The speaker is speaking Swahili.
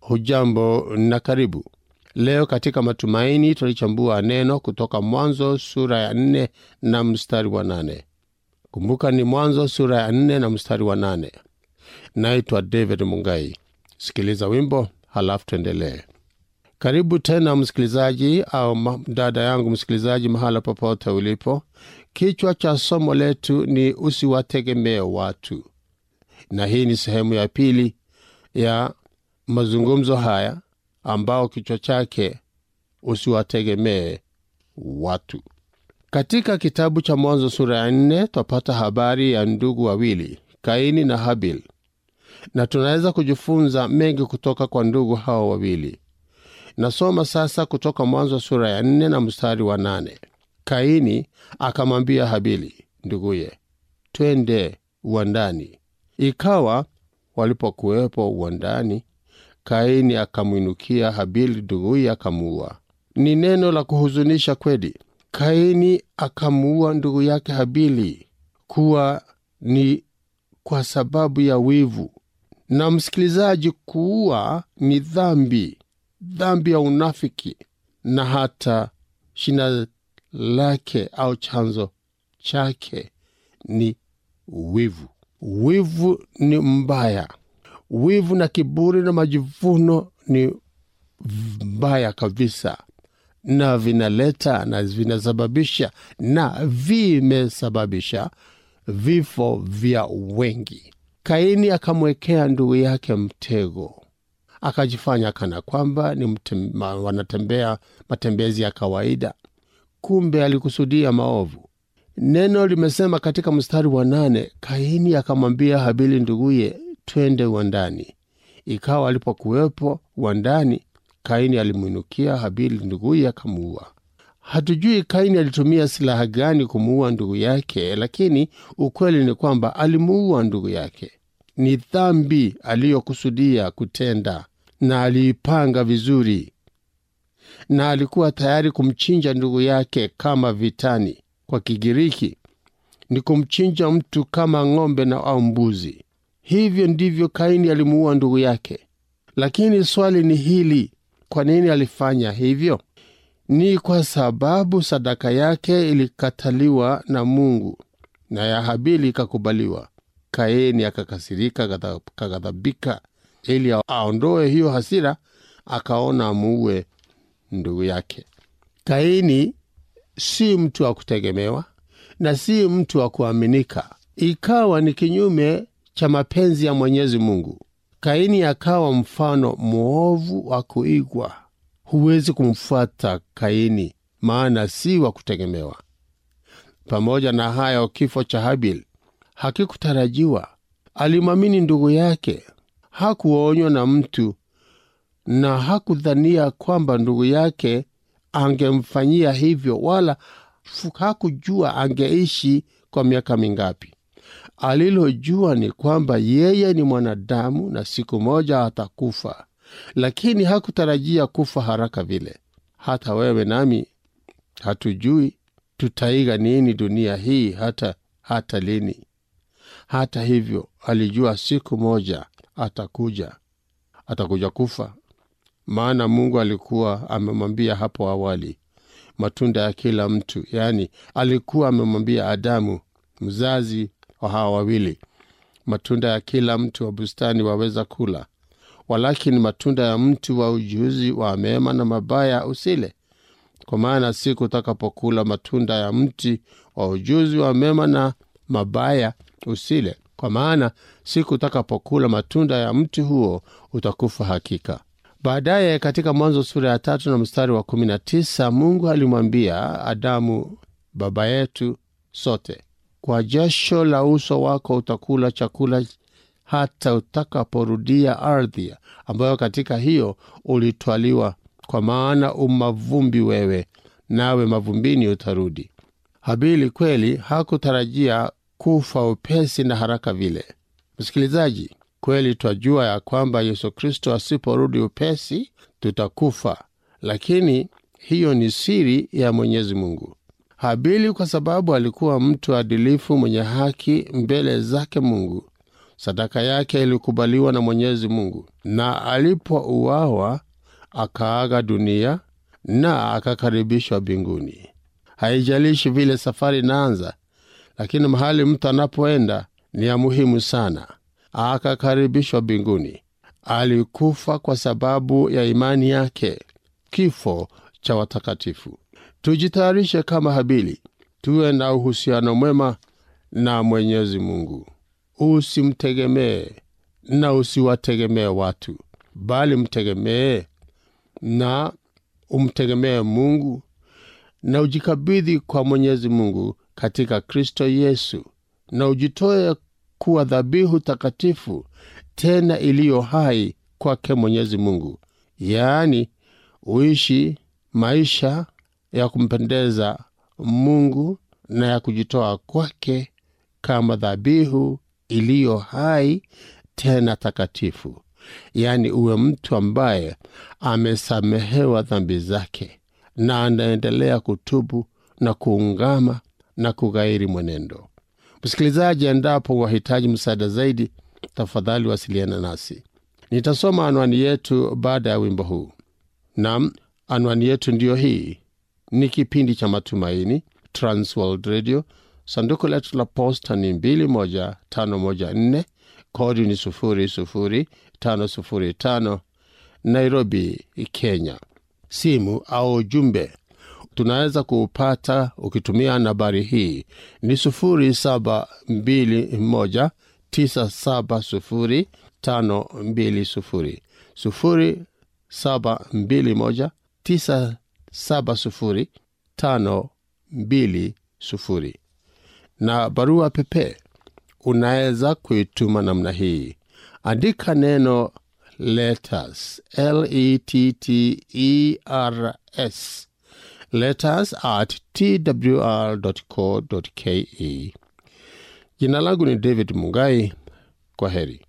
hujambo na karibu leo katika matumaini tulichambua neno kutoka mwanzo sura ya nne na mstari wa nane kumbuka ni mwanzo sura ya nne na mstari wa nane naitwa david mungai sikiliza wimbo halafu tuendelee karibu tena msikilizaji au ma- dada yangu msikilizaji mahala popote ulipo kichwa cha somo letu ni usiwategemee watu na hii ni sehemu ya pili ya mazungumzo haya ambao kichwa chake usiwategemee watu katika kitabu cha mwanzo sura ya nne twapata habari ya ndugu wawili kaini na habil na tunaweza kujifunza mengi kutoka kwa ndugu hao wawili nasoma sasa kutoka mwanzo sura ya nne na mstari wa nane kaini akamwambia habili nduguye twende uwandani ikawa walipokuwepo uwandani kaini akamwinukia habili nduguye akamuua ni neno la kuhuzunisha kweli kaini akamuua ndugu yake habili kuwa ni kwa sababu ya wivu na msikilizaji kuua ni dhambi dhambi ya unafiki na hata shina lake au chanzo chake ni wivu wivu ni mbaya wivu na kiburi na majivuno ni mbaya kabisa na vinaleta na vinasababisha na vimesababisha vifo vya wengi kaini akamwekea ndugu yake mtego akajifanya kana kwamba ni mtem, ma, wanatembea matembezi ya kawaida kumbe alikusudia maovu neno limesema katika mstari wa nane kaini akamwambia habili nduguye twende uwandani ikawa alipokuwepo uwandani kaini alimwinukia habili nduguye akamuua hatujui kaini alitumia silaha gani kumuua ndugu yake lakini ukweli ni kwamba alimuua ndugu yake ni dhambi aliyokusudia kutenda na aliipanga vizuri na alikuwa tayari kumchinja ndugu yake kama vitani kwa kigiriki ni kumchinja mtu kama ng'ombe na au mbuzi hivyo ndivyo kaini alimuua ndugu yake lakini swali ni hili kwa nini alifanya hivyo ni kwa sababu sadaka yake ilikataliwa na mungu na ya habili ikakubaliwa kaini akakasirika akaghadhabika ili aondoe hiyo hasira akaona amuue ndugu yake kaini si mtu wa kutegemewa na si mtu wa kuaminika ikawa ni kinyume cha mapenzi ya mwenyezi mungu kaini akawa mfano mwovu wa kuigwa huwezi kumfuata kaini maana si wa kutegemewa pamoja na hayo kifo cha habil hakikutarajiwa alimwamini ndugu yake hakuonywa na mtu na hakudhania kwamba ndugu yake angemfanyia hivyo wala hakujua angeishi kwa miaka mingapi alilojua ni kwamba yeye ni mwanadamu na siku moja atakufa lakini hakutarajia kufa haraka vile hata wewe nami hatujui tutaiga nini dunia hii hata hata lini hata hivyo alijua siku moja atakuja atakuja kufa maana mungu alikuwa amemwambia hapo awali matunda ya kila mtu yaani alikuwa amemwambia adamu mzazi wa hawa wawili matunda ya kila mtu wa bustani waweza kula walakini matunda ya mtu wa ujuzi wa mema na mabaya usile kwa maana siku utakapokula matunda ya mti wa ujuzi wa mema na mabaya usile kwa maana siku utakapokula matunda ya mti huo utakufa hakika baadaye katika mwanzo sura ya tatu na mstari wa kumi na tisa mungu alimwambia adamu baba yetu sote kwa jasho la uso wako utakula chakula hata utakaporudia ardhi ambayo katika hiyo ulitwaliwa kwa maana umavumbi wewe nawe mavumbini utarudi habili kweli hakutarajia kufa upesi na haraka vile msikilizaji kweli twajua ya kwamba yesu kristo asiporudi upesi tutakufa lakini hiyo ni siri ya mwenyezi mungu habili kwa sababu alikuwa mtu adilifu mwenye haki mbele zake mungu sadaka yake ilikubaliwa na mwenyezi mungu na alipouawa akaaga dunia na akakaribishwa mbinguni. Haijalishi vile safari inaanza, lakini mahali mtu anapoenda ni ya muhimu sana. Akakaribishwa mbinguni. Alikufa kwa sababu ya imani yake, kifo cha watakatifu. Tujitayarishe kama Habili, tuwe na uhusiano mwema na Mwenyezi Mungu. Usimtegemee na usiwategemee watu, bali mtegemee na umtegemee Mungu na ujikabidhi kwa Mwenyezi Mungu katika Kristo Yesu, na ujitoe kuwa dhabihu takatifu tena iliyo hai kwake Mwenyezi Mungu, yaani uishi maisha ya kumpendeza Mungu na ya kujitoa kwake kama dhabihu iliyo hai tena takatifu, yaani uwe mtu ambaye amesamehewa dhambi zake na anaendelea kutubu na kuungama na kughairi mwenendo. Msikilizaji, endapo wahitaji msaada zaidi, tafadhali wasiliana nasi. Nitasoma anwani yetu baada ya wimbo huu. Nam, anwani yetu ndiyo hii. Ni kipindi cha Matumaini, Transworld Radio. Sanduku letu la posta ni 21514 kodi ni 00505 Nairobi, Kenya. Simu au ujumbe tunaweza kuupata ukitumia nambari hii ni 0721970520 0721970520 na barua pepe unaweza kuituma namna hii andika neno letters l-e-t-t-e-r-s letters at twr.co.ke jina langu ni david mungai kwa heri